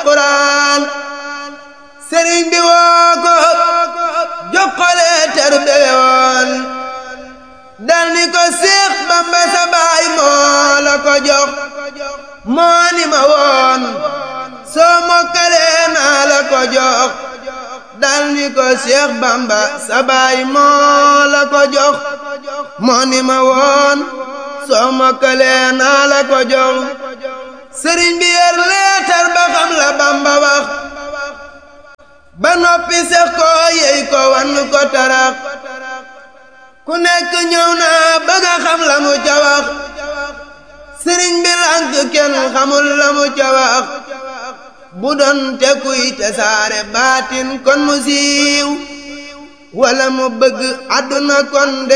alquran sëriñ bi woo ko jokkale ter beyoon dal ni ko Seex Bamba sa baay moo la ko jox moo ni ma woon soo mokkalee naa la ko jox dal ni ko Seex Bamba sa baay moo la ko jox moo ni ma woon soo mokkalee naa la ko jox sëriñ bi yer leetar ba xam la Bamba wax ba noppi sex ko yey ko wan ko tarax ku nekk ñëw naa bëgg a xam la mu ca wax sëriñ bi lànk kenn xamul la mu ca wax bu doon te kuy te saare baatin kon mu siiw wala mu bëgg àdduna kon